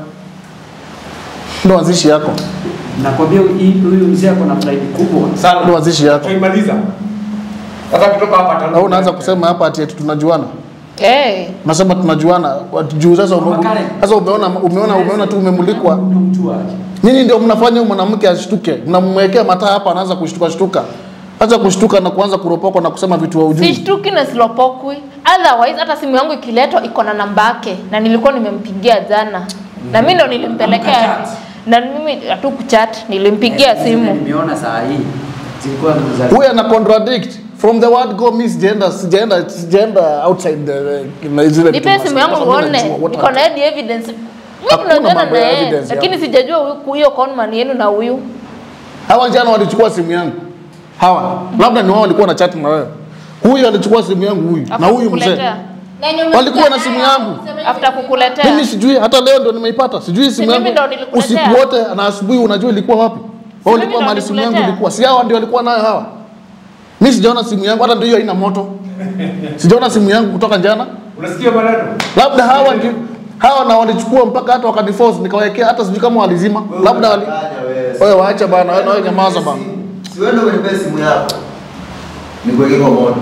Speaker 6: ndo uanzishi yako
Speaker 2: Nakwambia hii- huyu mzee ako na pride kubwa.
Speaker 6: ndo
Speaker 4: Sana.
Speaker 6: uanzishi yako
Speaker 4: Tuimaliza. Sasa kutoka hapa tano.
Speaker 6: au unaanza kusema hapa ati eti tunajuana
Speaker 5: Eh.
Speaker 6: nasema tunajuana watu juu sasa ume-
Speaker 2: Mama Karen.
Speaker 6: sasa umeona umeona umeona tu umemulikwa
Speaker 2: Unamjua aje?
Speaker 6: nyinyi ndio mnafanya huyu mwanamke ashtuke mnamwekea mataa hapa anaanza kushtuka shtuka acha kushtuka na kuanza kuropokwa na kusema vitu wa ujui
Speaker 5: Sishtuki na silopokwi. Otherwise hata simu yangu ikiletwa iko na namba yake na nilikuwa nimempigia jana. Na mimi ndo nilimpelekea.
Speaker 2: Mkachat.
Speaker 5: Na mimi hatu kuchat, nilimpigia simu.
Speaker 2: Nimeona saa hii. Zilikuwa za
Speaker 6: huyu ana contradict from the word go miss gender gender gender outside the na zile vitu
Speaker 5: Nipe simu
Speaker 6: nasema.
Speaker 5: yangu
Speaker 6: Sasa mimi
Speaker 5: uone.
Speaker 6: najua what
Speaker 5: Niko na hadi evidence. Mimi
Speaker 6: Hakuna
Speaker 5: tunajuana
Speaker 6: mambo
Speaker 5: na
Speaker 6: ya
Speaker 5: yeye.
Speaker 6: evidence
Speaker 5: Lakini
Speaker 6: hapo.
Speaker 5: sijajua huyu- huyo conman yenu na huyu.
Speaker 6: hawa jana walichukua simu yangu hawa labda ni wao walikuwa na chat na wewe huyu alichukua simu yangu huyu na
Speaker 5: After
Speaker 6: huyu mzee
Speaker 5: kukuletea.
Speaker 3: Na yenye
Speaker 6: Walikuwa na
Speaker 3: umesikia
Speaker 6: simu
Speaker 3: nayo,
Speaker 6: yangu.
Speaker 3: useme hivi
Speaker 5: After
Speaker 3: vitu.
Speaker 5: kukuletea.
Speaker 6: mimi sijui hata leo ndo nimeipata sijui simu
Speaker 5: mimi
Speaker 6: yangu
Speaker 5: ndo nilikuletea.
Speaker 6: usiku wote na asubuhi unajua ilikuwa wapi wao
Speaker 5: mimi
Speaker 6: walikuwa
Speaker 5: ndo
Speaker 6: mahali simu yangu
Speaker 5: nilikuletea.
Speaker 6: ilikuwa si hawa ndio walikuwa nayo hawa mimi sijaona simu yangu hata ndio hiyo haina moto sijaona simu yangu kutoka jana
Speaker 4: Unasikia maneno?
Speaker 6: labda hawa ndio hawa na walichukua mpaka hata wakaniforce nikawekea hata sijui kama walizima labda wali wewe waacha bana wewe na wewe nyamaza bana
Speaker 7: Siwende kwenye simu yako. Nikuweke kwa moto.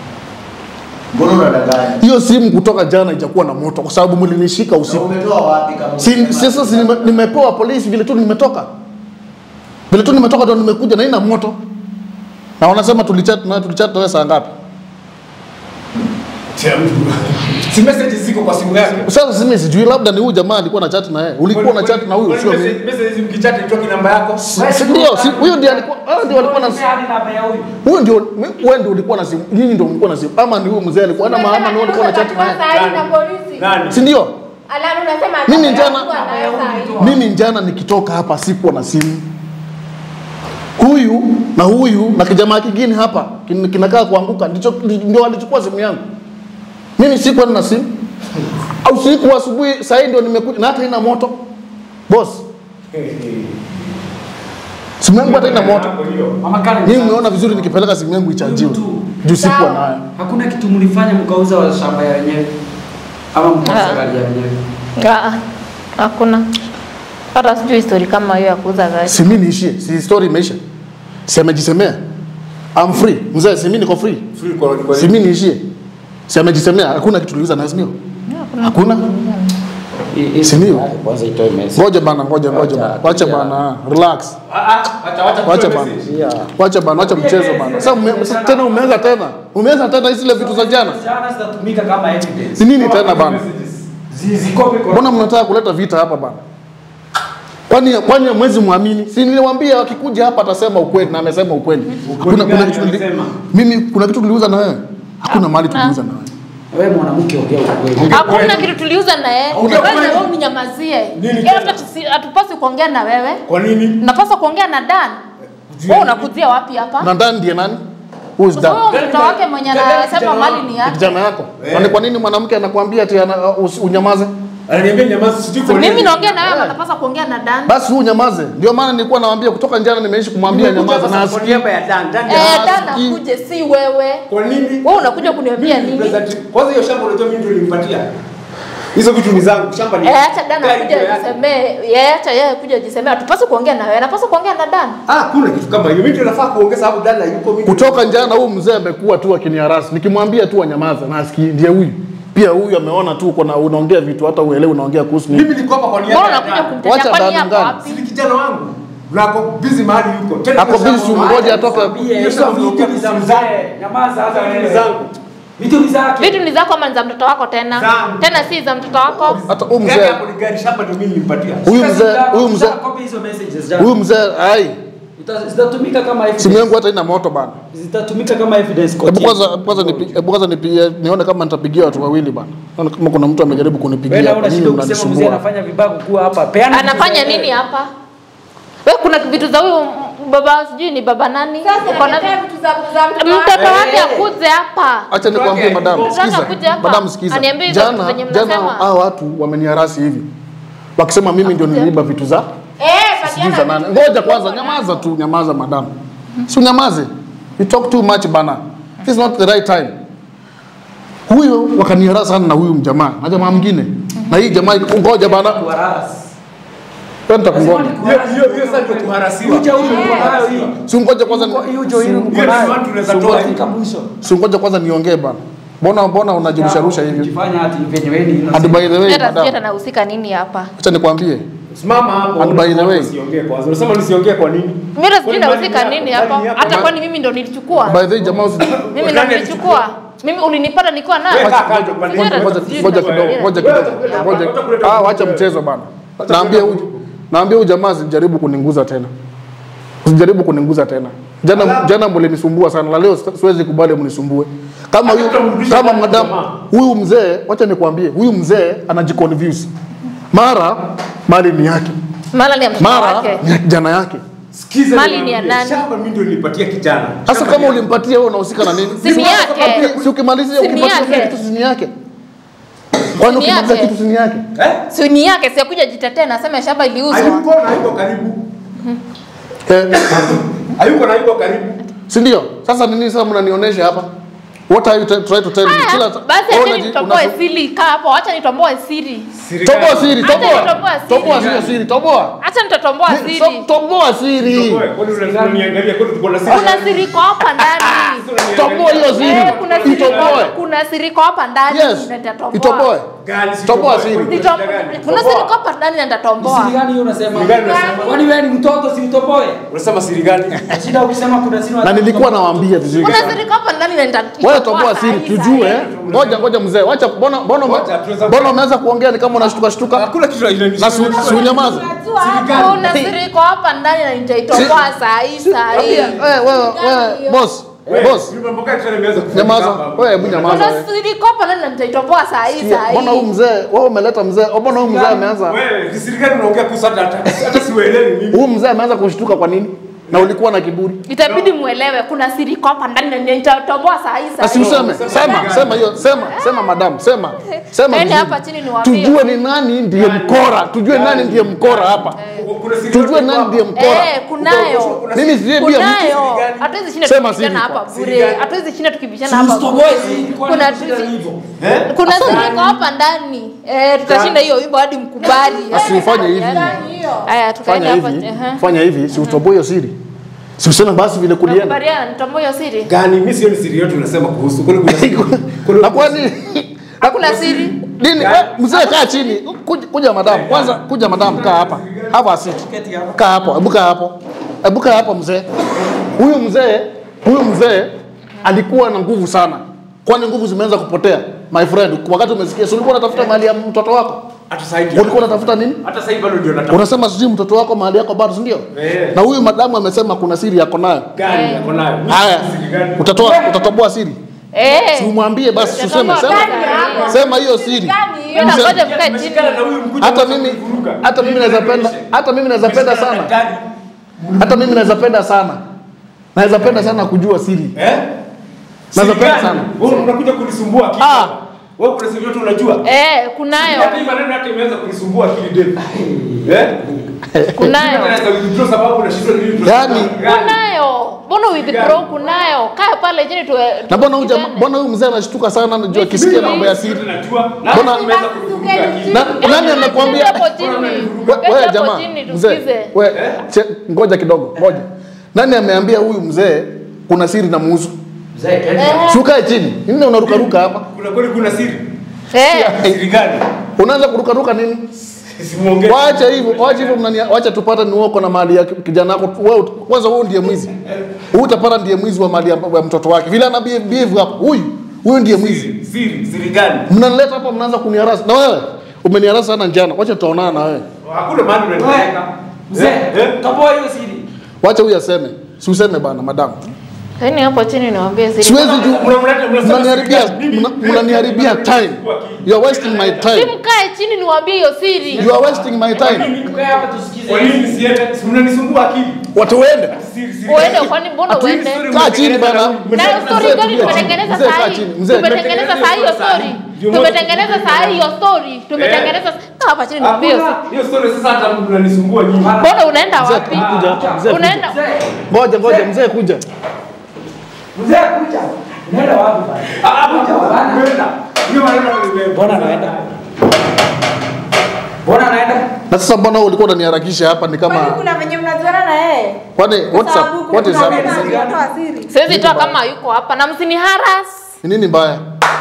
Speaker 7: Mbona unadanganya?
Speaker 6: hiyo simu kutoka jana ijakuwa na moto kwa sababu mlinishika
Speaker 7: Na
Speaker 6: usiku
Speaker 7: umetoa wapi kama
Speaker 6: Si-
Speaker 7: umesema?
Speaker 6: sasa si nime- nimepewa polisi vile tu nimetoka vile tu nimetoka ndo nimekuja na ina moto na wanasema tulichat na tulichat wewe saa ngapi
Speaker 4: Si message ziko kwa simu yake.
Speaker 6: sasa simi sijui labda ni huyu jamaa alikuwa na chat na yeye ulikuwa na chat na huyu sio mimi
Speaker 4: Message mkichati itoki namba yako.
Speaker 6: Si- si ndio si huyo ndiye alikuwa hao ndio walikuwa na
Speaker 2: Hadi namba ya huyu.
Speaker 6: huyo ndio wewe ndio ulikuwa na simu nyinyi ndio mlikuwa na simu ama ni huyu mzee alikuwa na maana ni wewe ulikuwa na chat na yeye
Speaker 3: Umepatiwa sahihi na polisi.
Speaker 4: Nani?
Speaker 6: si ndio
Speaker 3: Alafu unasema
Speaker 6: Mimi
Speaker 3: atakuwa
Speaker 6: jana-
Speaker 3: anaweza hii.
Speaker 6: mimi jana nikitoka hapa sikuwa na simu huyu na huyu na kijamaa kingine hapa kin- kinakaa kuanguka ndicho ndio alichukua simu yangu mimi sikuwa na simu au siku asubuhi saa hii ndio nimekuja na hata ina moto boss simu yangu hata ina moto
Speaker 1: Mama Karen,
Speaker 6: mimi umeona vizuri nikipeleka simu yangu ichajiwe juu sikuwa
Speaker 3: Sawa.
Speaker 6: nayo
Speaker 1: hakuna kitu mlifanya mkauza wa shamba ya wenyewe ama mkauza
Speaker 5: Ah.
Speaker 1: gari ya wenyewe.
Speaker 5: Ah, Hakuna. Hata sijui story kama hiyo ya kuuza gari.
Speaker 6: si mimi niishie si story imeisha si amejisemea I'm free mzee si mimi niko free
Speaker 4: Free kwa kwa
Speaker 6: si mimi niishie si amejisemea hakuna kitu tuliuza na sio hakuna
Speaker 2: I- i-
Speaker 6: Si ndio?
Speaker 2: Kwanza itoe message.
Speaker 6: ngoja bana ngoja ngoja bana. wacha bana relax
Speaker 4: Ah, ah, acha acha
Speaker 6: Wacha
Speaker 4: tutoe
Speaker 6: bana.
Speaker 4: message.
Speaker 2: Yeah.
Speaker 6: wacha bana wacha mchezo bana sasa ume, sasa tena umeanza tena umeanza tena zile vitu za jana
Speaker 1: Jana zitatumika kama evidence.
Speaker 6: ni nini tena bana
Speaker 1: Zi- Zikope kwa
Speaker 6: mbona mnataka kuleta vita hapa bana kwani kwani mwezi muamini si niliwaambia wakikuja hapa atasema ukweli na amesema ukweli hakuna kuna
Speaker 4: gani
Speaker 6: kitu tuli-
Speaker 4: alisema?
Speaker 6: mimi kuna kitu tuliuza na wewe hakuna mali tuliuza na wewe
Speaker 2: Wewe mwanamke ongea ukweli.
Speaker 5: Hakuna kitu tuliuza na yeye.
Speaker 4: Ongea
Speaker 5: Wewe
Speaker 4: kweli.
Speaker 5: wewe uninyamazie.
Speaker 4: Nini
Speaker 5: Yeye
Speaker 4: tena?
Speaker 5: hata tusi- hatupaswi kuongea na wewe.
Speaker 4: Kwa nini?
Speaker 5: Napaswa kuongea na Dan. Wewe unakujia wapi hapa?
Speaker 6: na ndani ndiye nani who is
Speaker 5: Kwa
Speaker 6: that
Speaker 5: sababu mtoto wake mwenye
Speaker 4: Dada-
Speaker 5: anasema
Speaker 4: kijana
Speaker 5: mali
Speaker 4: wangu.
Speaker 5: ni
Speaker 6: Ni
Speaker 5: yake.
Speaker 6: kijana yako
Speaker 4: Eh.
Speaker 6: kwani kwa nini mwanamke anakuambia ati ana, usi- unyamaze
Speaker 4: Ananiambia nyamaza sijui kwa
Speaker 5: Mimi
Speaker 4: nini.
Speaker 5: naongea na wewe, ama napaswa kuongea na Dan.
Speaker 6: basi huu nyamaze ndio maana nilikuwa nawaambia kutoka jana nimeishi kumwambia
Speaker 4: Nimekuja
Speaker 6: nyamaza
Speaker 4: hapa
Speaker 6: na
Speaker 4: kwa
Speaker 6: asikii
Speaker 4: niaba ya Dan. Dan
Speaker 5: Eh,
Speaker 4: ya-
Speaker 5: Dan
Speaker 6: Asikii.
Speaker 5: akuje si wewe.
Speaker 4: Kwa nini?
Speaker 5: Wewe unakuja kuniambia
Speaker 4: Mimi
Speaker 5: nini?
Speaker 4: represent- Kwanza hiyo shamba unajua mimi ndio nilimpatia. Hizo vitu ni zangu. Shamba ni.
Speaker 5: Eh, acha Dan
Speaker 4: Gari
Speaker 5: akuje
Speaker 4: ndio yake.
Speaker 5: ajisemee. Yeye acha yeye akuje ajisemee. Hatupaswi kuongea na wewe. Napaswa kuongea na Dan.
Speaker 4: Ah, kuna kitu kama hiyo. Mimi ndio nafaa kuongea sababu Dan hayuko mimi.
Speaker 6: kutoka jana huu mzee amekuwa tu akiniharasi nikimwambia tu anyamaze na asikii ndiye huyu pia huyu ameona tu uko na unaongea vitu hata uelewi unaongea kuhusu nini
Speaker 4: Mimi niko hapa kwa niaba
Speaker 5: Mbona
Speaker 4: ya
Speaker 5: unakuja
Speaker 4: Dan.
Speaker 5: kumtetea
Speaker 6: Wacha
Speaker 5: kwani
Speaker 6: Dan
Speaker 5: hapo
Speaker 6: ndani.
Speaker 5: wapi?
Speaker 4: Si ni kijana wangu. Na ako busy mahali yuko. Tena
Speaker 6: Ako
Speaker 4: hiyo shamba
Speaker 6: busy,
Speaker 4: mahali-
Speaker 6: ngoja atoke.
Speaker 1: Mwambie,
Speaker 4: Hiyo
Speaker 1: hizo
Speaker 4: shamba
Speaker 1: vitu ni za mzee. Nyamaza hata
Speaker 4: Hizo ni
Speaker 1: wewe.
Speaker 4: zangu.
Speaker 1: Vitu ni zake.
Speaker 5: Vitu ni zako ama ni za mtoto wako tena?
Speaker 4: Zangu.
Speaker 5: Tena si za mtoto wako.
Speaker 6: hata huyu
Speaker 4: Gari
Speaker 6: mzee
Speaker 4: hapo ni gari shamba ndio mimi nilimpatia.
Speaker 6: huyu mzee huyu mzee
Speaker 1: Copy hizo messages jana.
Speaker 6: huyu mzee ai
Speaker 1: Uta- Zitatumika kama
Speaker 6: simu
Speaker 1: evidence.
Speaker 6: yangu hata ina moto bana
Speaker 1: Zitatumika kama evidence.
Speaker 6: hebu
Speaker 1: kotini.
Speaker 6: kwanza hebu kwanza nipi- hebu kwanza nipigie nione kama nitapigia watu wawili bana naona kama kuna mtu amejaribu
Speaker 1: Wewe
Speaker 6: kunipigia
Speaker 1: na
Speaker 6: hapa
Speaker 1: una
Speaker 6: mimi
Speaker 1: shida ukisema mzee
Speaker 6: mnanisumbua
Speaker 1: anafanya vibaya kuwa hapa. Peana vitu
Speaker 5: Anafanya
Speaker 1: za-
Speaker 5: nini hapa? Wewe kuna vitu za huyu m- baba sijui ni baba nani?
Speaker 3: Sasa
Speaker 5: Uko na-
Speaker 3: naletea vitu za za mtoto wako.
Speaker 5: Mtoto wake akuje hapa.
Speaker 6: acha nikwambie madam
Speaker 5: Mtoto
Speaker 6: sikiza
Speaker 5: anakuja hapa,
Speaker 6: madam sikiza
Speaker 5: aniambie hizo
Speaker 6: jana
Speaker 5: zenye
Speaker 6: jana
Speaker 5: mnasema.
Speaker 6: hao watu wameniharasi hivi wakisema mimi ndio niliiba vitu za
Speaker 3: Eh,
Speaker 6: sijui za
Speaker 3: patiana
Speaker 6: nani.
Speaker 3: vitu
Speaker 6: Ngoja
Speaker 3: za
Speaker 6: kwanza,
Speaker 3: mtoto
Speaker 6: nyamaza tu, nyamaza madam, si unyamaze. You talk too much bana, this is not the right time. Huyo wakaniharasa sana na huyu mjamaa na jamaa mwingine na hii jamaa, ngoja bana,
Speaker 1: Kuharas.
Speaker 6: wewe nitakungoja,
Speaker 4: Hiyo hiyo hiyo sasa ndio kuharasiwa.
Speaker 1: Hiyo jeuri uko nayo hii.
Speaker 6: si ungoja kwanza,
Speaker 1: Hiyo jeuri uko
Speaker 4: Hiyo ni
Speaker 1: nayo.
Speaker 4: watu tunaweza toa hivi.
Speaker 1: Fika mwisho.
Speaker 6: si ungoja kwanza niongee bana. Mbona mbona unajirusha rusha hivyo?
Speaker 1: Ukifanya hati venye wewe ni
Speaker 6: And
Speaker 1: innocent.
Speaker 6: by the way,
Speaker 5: Hata sijui hata
Speaker 6: madam,
Speaker 5: nahusika nini hapa.
Speaker 6: acha nikwambie,
Speaker 4: Simama hapo.
Speaker 6: And by the way-
Speaker 4: usiongee kwanza. Unasema nisiongee kwa nini?
Speaker 5: Mimi hata sijui
Speaker 4: Kwani
Speaker 5: nahusika
Speaker 4: mali
Speaker 5: nini
Speaker 4: yako-
Speaker 5: hapa.
Speaker 4: mali yako-
Speaker 5: Hata kwani mimi ndo nilichukua?
Speaker 6: by the way, jamaa usi
Speaker 5: Mimi ndo nilichukua. Mimi ulinipata nikiwa nayo.
Speaker 4: Wewe kaa kando, pande
Speaker 5: Ngoja-
Speaker 6: ngoja
Speaker 5: sijui
Speaker 6: ngoja
Speaker 5: ndio-
Speaker 6: kidogo, ngoja
Speaker 4: Wewe
Speaker 6: kidogo,
Speaker 4: utakuleta-
Speaker 6: ngoja.
Speaker 4: utakuleta-
Speaker 6: Ah, wacha mchezo bana. Naambia huyu naambia huyu jamaa asijaribu kuninguza tena. Usijaribu kuninguza tena. Jana jana mlinisumbua sana, na leo siwezi kubali mnisumbue. Kama huyu
Speaker 4: Hatutamrudisha
Speaker 6: kama
Speaker 4: tena
Speaker 6: madam
Speaker 4: jamaa.
Speaker 6: huyu mzee, wacha nikwambie, huyu mzee anajiconfuse. Mara mali ni yake,
Speaker 5: Mara ni ya mtoto
Speaker 6: mara
Speaker 5: wake.
Speaker 6: ni ya kijana yake.
Speaker 4: Sikiza
Speaker 5: Mali
Speaker 4: niwaambie,
Speaker 5: ni ya nani?
Speaker 4: Shamba mimi ndio nilipatia kijana.
Speaker 6: Sasa
Speaker 4: Shamba
Speaker 6: kama
Speaker 4: ni-
Speaker 6: ulimpatia wewe unahusika na nini?
Speaker 5: Si ni yake.
Speaker 6: Si ukimalizia
Speaker 5: Si ni
Speaker 6: ukipatia
Speaker 5: yake.
Speaker 6: kitu si ni yake. Kwani
Speaker 5: Si ni
Speaker 6: ukimalizia
Speaker 5: yake.
Speaker 6: kitu si ni yake?
Speaker 4: Eh?
Speaker 5: Si ni yake, si akuja jitetee na aseme shamba iliuzwa.
Speaker 4: Hayuko na yuko karibu.
Speaker 6: Eh,
Speaker 4: Hayuko na yuko karibu.
Speaker 6: si ndio? Sasa nini sasa mnanionyesha hapa? What are you t- trying to tell me?
Speaker 5: Haya,
Speaker 6: Kila
Speaker 5: Basi
Speaker 6: wewe
Speaker 5: acha
Speaker 6: unaji-
Speaker 5: nitomboe
Speaker 6: unasu-
Speaker 5: siri. Kaa hapo, acha nitomboe siri.
Speaker 6: Toboa siri,
Speaker 5: Acha
Speaker 6: toboa.
Speaker 5: nitomboa siri.
Speaker 6: Toboa siri, siri, toboa.
Speaker 5: Acha nitatomboa
Speaker 6: Ni-
Speaker 5: siri.
Speaker 6: so- Toboa siri.
Speaker 4: Wewe, kwani unaniangalia kwani tuko na siri?
Speaker 5: Kuna siri iko hapa ndani.
Speaker 6: Toboa hiyo
Speaker 5: Eh,
Speaker 6: siri.
Speaker 5: kuna siri
Speaker 6: Itoboe.
Speaker 5: kuna siri iko hapa ndani
Speaker 6: Yes.
Speaker 5: na nitatomboa.
Speaker 6: Itoboe.
Speaker 4: Gani si
Speaker 6: Toboa
Speaker 4: toboa,
Speaker 6: siri.
Speaker 4: kwani
Speaker 5: Nitom-
Speaker 4: shida gani?
Speaker 5: Kuna siri iko hapa ndani na
Speaker 1: Ni siri
Speaker 5: nitatomboa.
Speaker 1: gani hiyo unasema?
Speaker 4: Siri gani unasema?
Speaker 1: Kwani wewe ni mtoto si utoboe?
Speaker 4: Unasema siri gani?
Speaker 1: Shida ukisema kuna siri
Speaker 6: Na nilikuwa nawaambia vizuri.
Speaker 5: Kuna siri iko hapa ndani na nitatomboa.
Speaker 6: Wewe toboa siri tujue. Ngoja ngoja mzee, wacha mbona mbona
Speaker 4: Ngoja, tuweza-
Speaker 6: mbona umeanza kuongea ni kama unashtuka shtuka?
Speaker 4: Hakuna kitu
Speaker 6: Na si si unyamaze.
Speaker 3: Unajua hapo.
Speaker 5: Kuna siri iko hapa ndani na nitaitomboa saa hii saa hii.
Speaker 6: Wewe wewe wewe boss, Boss, nyamaza. Wewe hebu nyamaza.
Speaker 5: Kuna
Speaker 6: wewe.
Speaker 5: siri kopa na nitaitoboa saa hii
Speaker 6: Sikia,
Speaker 5: saa
Speaker 6: Mbona huyu
Speaker 5: hii.
Speaker 6: mzee, wewe umeleta mzee, mbona huyu mzee ameanza
Speaker 4: Wewe, kisirikali unaongea kuhusu hata hata siuelewi mimi.
Speaker 6: huyu mzee ameanza kushtuka kwa nini? Na ulikuwa na kiburi.
Speaker 5: Itabidi muelewe kuna siri kopa ndani na nitatoboa saa hii saa
Speaker 6: Basi
Speaker 5: hii.
Speaker 6: useme, sema, sema hiyo, sema, sema madam, sema. Sema.
Speaker 5: Yaani
Speaker 6: vizuri.
Speaker 5: hapa chini niwaambie.
Speaker 6: Tujue ni nani ndiye mkora, tujue nani ndiye mkora hapa.
Speaker 4: Kuna siri
Speaker 6: Tujue
Speaker 4: yote
Speaker 6: nani
Speaker 4: hapa.
Speaker 6: ndiye mkora.
Speaker 5: Eh, kunayo.
Speaker 6: Mimi sijui pia
Speaker 5: Kunayo. Hatuwezi shinda
Speaker 6: Sema
Speaker 5: tukibishana
Speaker 6: siri
Speaker 5: hapa
Speaker 6: kwa-
Speaker 5: bure. Hatuwezi shinda tukibishana hapa.
Speaker 1: Usitoboe siri, kwani
Speaker 5: Kuna
Speaker 1: shida ni hivyo?
Speaker 4: Eh?
Speaker 5: kuna siri iko hapa ndani. Eh, tutashinda hiyo wimbo hadi mkubali.
Speaker 6: Basi ufanye hivi.
Speaker 5: Haya, tukaenda
Speaker 6: Fanya
Speaker 5: hapa.
Speaker 6: hivi,
Speaker 5: Ehe.
Speaker 6: fanya hivi, si utoboe hiyo siri. Si useme basi vile kulienda.
Speaker 5: Nakubaliana nitoboe hiyo siri.
Speaker 4: Gani mimi sioni siri yote unasema kuhusu. Kuna kuna siri.
Speaker 6: Na kwani
Speaker 5: Hakuna siri.
Speaker 6: nini? we, Mzee kaa chini. Kuja, kuja madam. Kwanza kuja madam kaa hapa. Hapa asiti. Kaa hapo, hebu kaa hapo. Hebu kaa hapo mzee. Huyu mzee, huyu mzee alikuwa na nguvu sana. Kwani nguvu zimeanza kupotea? My friend, wakati umesikia, si ulikuwa unatafuta mali ya mtoto wako?
Speaker 4: Hata sasa hivi.
Speaker 6: Ulikuwa unatafuta nini?
Speaker 4: Hata sasa hivi bado ndio natafuta.
Speaker 6: Unasema sijui mtoto wako mahali yako bado, si ndio?
Speaker 4: Eh.
Speaker 6: Na huyu madamu amesema kuna siri yako nayo.
Speaker 4: Gani yako nayo? Mimi
Speaker 6: Haya,
Speaker 4: siri gani?
Speaker 6: utatoa utatoboa siri.
Speaker 5: Eh.
Speaker 6: Si umwambie basi, useme
Speaker 5: Utatoboa
Speaker 6: sema.
Speaker 5: gani hapa?
Speaker 6: Sema hiyo siri.
Speaker 5: Hiyo
Speaker 6: Mzee-
Speaker 5: nangoja mkae chini.
Speaker 4: Tumeshikana na huyu mkuja
Speaker 6: hata
Speaker 4: mmoja
Speaker 6: mimi
Speaker 4: kuvuruga.
Speaker 6: hata mimi naweza penda hata mimi naweza penda
Speaker 4: Tumeshikana na
Speaker 6: sana
Speaker 4: daktari.
Speaker 6: hata mimi naweza penda sana naweza penda sana kujua siri
Speaker 4: Eh?
Speaker 6: Naweza
Speaker 4: Siri
Speaker 6: penda
Speaker 4: gani?
Speaker 6: sana.
Speaker 4: Wewe unakuja kunisumbua akili.
Speaker 6: Ah.
Speaker 4: Wewe kuna siri yote unajua?
Speaker 5: Eh, kunayo.
Speaker 4: Hata hii maneno hata imeanza kunisumbua akili Dave. Eh?
Speaker 5: Kunayo.
Speaker 4: Hata naweza withdraw sababu unashindwa nini withdraw.
Speaker 6: Yaani-
Speaker 5: Kunayo. Mbona withdraw kunayo? Kaa pale chini tu.
Speaker 6: na mbona huyu jamaa mbona huyu mzee anashtuka sana anajua akisikia mambo ya siri
Speaker 4: Najua. Na
Speaker 6: Mbona-
Speaker 4: hata imeanza kunivuruga akili.
Speaker 6: na nani amekwambia
Speaker 5: Hapo chini.
Speaker 6: We-
Speaker 5: Keti
Speaker 6: wewe
Speaker 5: hapo
Speaker 6: jamaa
Speaker 5: chini
Speaker 6: mzee
Speaker 5: tusikize.
Speaker 6: we che- ngoja kidogo ngoja nani ameambia huyu mzee kuna siri na muhusu
Speaker 1: Mzee, keti.
Speaker 6: si ukae chini nini unarukaruka hapa
Speaker 4: Kuna kweli kuna siri.
Speaker 5: Eh.
Speaker 4: Siri gani?
Speaker 6: unaanza kurukaruka nini
Speaker 4: Simuongee.
Speaker 6: Wacha hivyo, wacha hivyo mnania, wacha tupata ni uko na mali ya kijana wako. Wewe kwanza wewe ndiye mwizi. Huyu utapata ndiye mwizi wa mali ya, ya mtoto wake. Vile ana behave behave hapa. Huyu, huyu ndiye mwizi.
Speaker 4: Siri, siri, siri gani?
Speaker 6: Mnanileta hapa mnaanza kuniharasa. Na wewe umeniharasa sana njana. Wacha tutaonana na wewe.
Speaker 4: Hakuna maana
Speaker 1: Wewe,
Speaker 4: unanipeleka.
Speaker 1: Mzee,
Speaker 4: Eh?
Speaker 1: toboa hiyo siri.
Speaker 6: Wacha huyu aseme. Si useme bana madam.
Speaker 5: Yaani hapo chini niwaambie siri.
Speaker 6: Siwezi juu
Speaker 4: Mnamleta- mnasema
Speaker 6: mnaniharibia
Speaker 4: siri gani? Mimi-
Speaker 6: mna- mnaniharibia time. You are wasting my
Speaker 5: Si
Speaker 6: time.
Speaker 5: mkae chini niwaambie hiyo siri.
Speaker 6: You are wasting my time.
Speaker 1: Tukae hapa tusikize.
Speaker 4: Kwa nini nisiende? Si mnanisumbua akili.
Speaker 6: Watu waende.
Speaker 4: Siri, siri
Speaker 5: Uende
Speaker 4: gani?
Speaker 5: kwani mbona
Speaker 4: Ati hii
Speaker 5: uende?
Speaker 4: story
Speaker 6: Kaa chini bana.
Speaker 5: Na story
Speaker 6: Mzee,
Speaker 5: gani
Speaker 6: tulia
Speaker 5: tumetengeneza
Speaker 6: chini. Mzee,
Speaker 5: saa
Speaker 6: kaa
Speaker 5: hii?
Speaker 6: chini. Mzee,
Speaker 5: Tumetengeneza saa hii hiyo story. Tumetengeneza saa hii hiyo story. Tumetengeneza Kaa hapa chini niwaambie hiyo
Speaker 4: Hakuna
Speaker 5: siri.
Speaker 4: hiyo story sasa hata mnanisumbua nyinyi.
Speaker 5: Mbona unaenda
Speaker 6: Mzee,
Speaker 5: wapi?
Speaker 6: kuja hapa. Mzee, kuja.
Speaker 5: Unaenda
Speaker 6: Ngoja ngoja mzee kuja.
Speaker 1: Mzee, kuja. Unaenda wapi bana?
Speaker 4: Ah, ah, unaenda. Hiyo maneno ni-
Speaker 1: Mbona anaenda? Mbona anaenda?
Speaker 6: Na sasa mbona wewe ulikuwa unaniharakisha hapa ni
Speaker 8: Kwani
Speaker 6: kama
Speaker 8: kuna venye mnajuana na yeye?
Speaker 6: kwani what's
Speaker 8: Sababu
Speaker 6: up? What is
Speaker 8: kuna
Speaker 6: up?
Speaker 8: venye mnatoa siri.
Speaker 5: Siwezi toa kama yuko hapa na msini haras.
Speaker 6: Ni nini mbaya?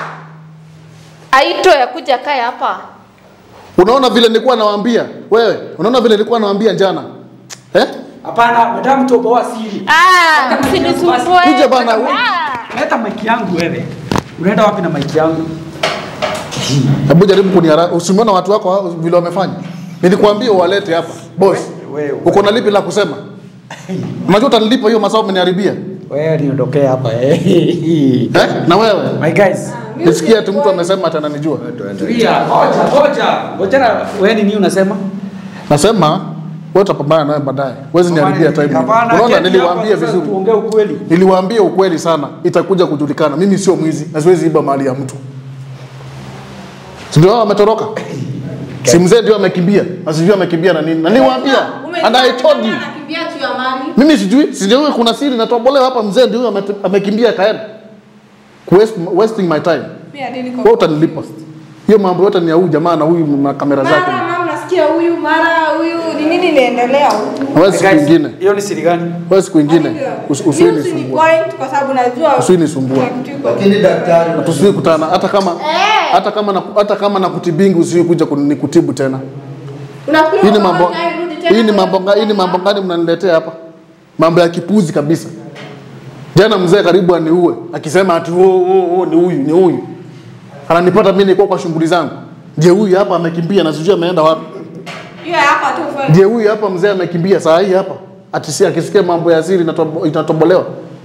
Speaker 5: Aito ya kuja kae hapa.
Speaker 6: Unaona vile nilikuwa nawaambia wewe, unaona vile nilikuwa nawaambia jana eh?
Speaker 1: Hapana, nataka mtoboa siri.
Speaker 5: Ah, msinisumbue.
Speaker 6: Kuja bana.
Speaker 5: Ah.
Speaker 1: Leta maiki yangu wewe. Unaenda wapi na maiki yangu?
Speaker 6: Hebu jaribu kuniharaka. Usimuona watu wako hao vile wamefanya. Nilikwambia uwalete hapa. Boss.
Speaker 1: Wewe, wewe.
Speaker 6: Uko na lipi la kusema? Unajua utanilipa hiyo masaa umeniharibia.
Speaker 1: Wewe niondokee hapa. Eh?
Speaker 6: Eh? Na wewe?
Speaker 1: My guys.
Speaker 6: Nisikia ati mtu amesema ati ananijua.
Speaker 1: Tulia, ngoja, ngoja. Ngoja wewe ni nini unasema?
Speaker 6: Nasema wewe utapambana naye baadaye. Huwezi niharibia time.
Speaker 1: Hapana,
Speaker 6: Unaona
Speaker 1: keti
Speaker 6: niliwaambia
Speaker 1: hapa sasa
Speaker 6: vizuri.
Speaker 1: Tuongee ukweli.
Speaker 6: Niliwaambia ukweli sana, itakuja kujulikana. Mimi sio mwizi na siwezi iba mali ya mtu. Si ndio hao wametoroka? Si mzee ndio amekimbia. Na sijui amekimbia na nini. Na niliwaambia and I told you.
Speaker 8: Anakimbia tu ya mali.
Speaker 6: Mimi sijui, si ndio huyo kuna siri natobolewa hapa mzee ndio huyo ame- amekimbia kaenda. Waste, wasting my time.
Speaker 8: Mimi hadi niko.
Speaker 6: Wewe utanilipa. Hiyo mambo yote ni ya huyu jamaa na huyu na kamera zake.
Speaker 8: Mara mama nasikia huyu, mara huyu, ni nini inaendelea huku?
Speaker 6: Wewe siku
Speaker 1: Guys,
Speaker 6: nyingine.
Speaker 1: Hiyo ni siri gani?
Speaker 6: Wewe siku nyingine. Usi-
Speaker 8: Mimi
Speaker 6: Usiwe
Speaker 8: usini
Speaker 6: nisumbue.
Speaker 8: point kwa sababu najua
Speaker 6: Usinisumbue.
Speaker 8: kuna kitu iko.
Speaker 7: Lakini daktari
Speaker 6: Tusiwe kutana hata kama hata kama na, hata kama na kutibingi usiwe kuja kunikutibu tena.
Speaker 8: Unafikiri
Speaker 6: Hii ni
Speaker 8: kama
Speaker 6: mambo
Speaker 8: naye rudi tena
Speaker 6: hii ni
Speaker 8: kwenye
Speaker 6: mambo nga- hii ni mambo gani mnaniletea hapa? Mambo ya kipuzi kabisa. Jana mzee karibu aniue akisema ati oh, oh, oh, ni huyu ni huyu. Ananipata mimi nilikuwa kwa shughuli zangu. Je, huyu hapa amekimbia na sijui ameenda wapi?
Speaker 8: Hiyo hapa tu fanya.
Speaker 6: Je, huyu hapa mzee amekimbia saa hii hapa? Ati si akisikia mambo ya siri inatobo- inatobolewa.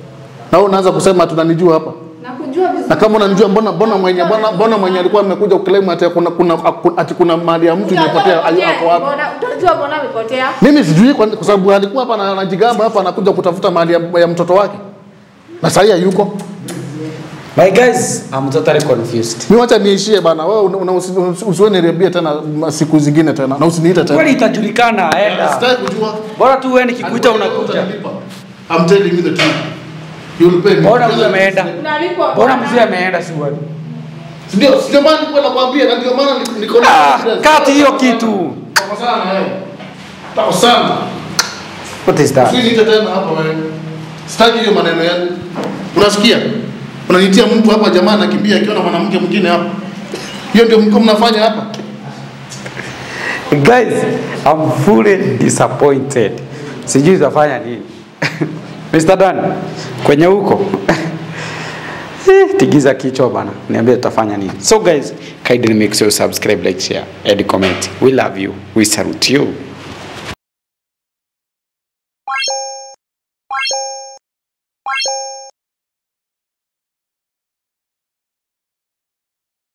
Speaker 6: Na wewe unaanza kusema tunanijua hapa.
Speaker 8: Nakujua
Speaker 6: Na
Speaker 8: vizuri.
Speaker 6: kama unanijua mbona mbona mwenye mbona mbona mwenye alikuwa amekuja kuclaim ati kuna kuna ati kuna mali ya mtu imepotea ali- ako wapi?
Speaker 3: Mbona- Utajua mbona amepotea?
Speaker 6: Mimi sijui kwa kwa sababu alikuwa hapa na- anajigamba hapa anakuja kutafuta mali ya, ya mtoto wake. Na sasa hayuko.
Speaker 2: My guys, I'm totally confused.
Speaker 6: Mimi wacha niishie bana. Wewe una- una- usi- usi- usiwe nirebie tena ma- siku zingine tena na usiniite tena.
Speaker 2: Kweli itajulikana, enda.
Speaker 6: Sitaki kujua.
Speaker 2: Bora tu wewe nikikuita unakuja.
Speaker 6: I'm telling you the truth. You'll pay me.
Speaker 2: Mbona mzee ameenda?
Speaker 3: Unalipwa
Speaker 2: Mbona
Speaker 3: bwana.
Speaker 2: mzee ameenda si wewe?
Speaker 6: Ndio, sio maana nilikuwa nakwambia na ndio maana niko- niko na
Speaker 2: Ah,
Speaker 6: confidence.
Speaker 2: kati hiyo kitu.
Speaker 6: Tako sana wewe. Tako sana.
Speaker 2: What is that?
Speaker 6: Usiniite tena hapa wewe. Sitaki hiyo maneno yenu. Unasikia? Unanitia mtu hapa jamaa anakimbia akiona mwanamke mwingine hapa. Hiyo ndio mko mnafanya hapa.
Speaker 2: Guys, I'm fully disappointed. Sijui utafanya nini. Mr. Dan, kwenye huko. Eh, Tigiza kichwa bana. Niambie tutafanya nini. So guys, kindly make sure you subscribe, like, share and comment. We love you. We salute you.